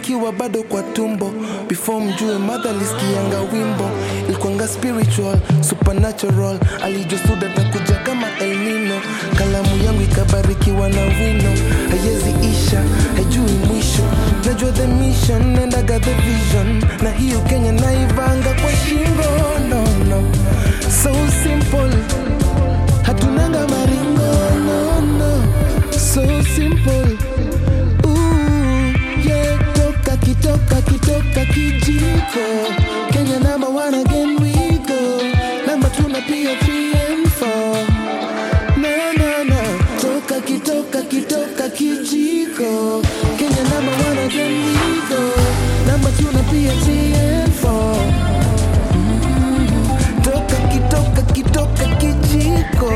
nkiwa bado kwa tumbo before mjue madha lisikianga wimbo ilikuanga spiritual supernatural alijosuda takuja kama El Nino kalamu yangu ikabarikiwa na wino hayezi isha haijui mwisho najua the mission endaga the vision na hiyo kenya naivanga kwa shingo no, no. so simple hatunanga maringo no, no. so simple Ooh, yeah. toka kitoka kitoka kijiko kenya number one again we go namba tuna pia three and four no, no, no. toka kitoka kitoka kijiko kenya number one again we go namba tuna pia three and four Mm. toka kitoka kitoka kijiko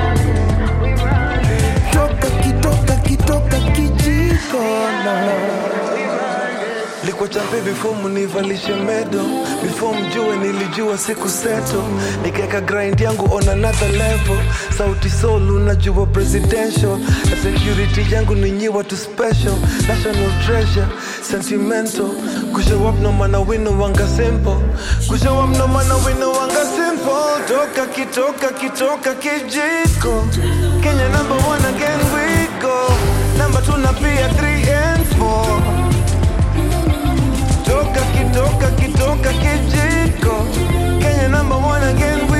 toka kitoka kitoka kijiko no. Likuwa champe before munivalishe medo before mjue nilijua siku seto nikaweka grind yangu on another level sauti soul unajua presidential na security yangu ni nyi watu special national treasure sentimental kushow up no mana wino wanga simple kushow up no mana wino wanga simple toka kitoka kitoka kijiko Kenya number one again we go number two na pia three and four toka kitoka kitoka kijiko Kenya number one again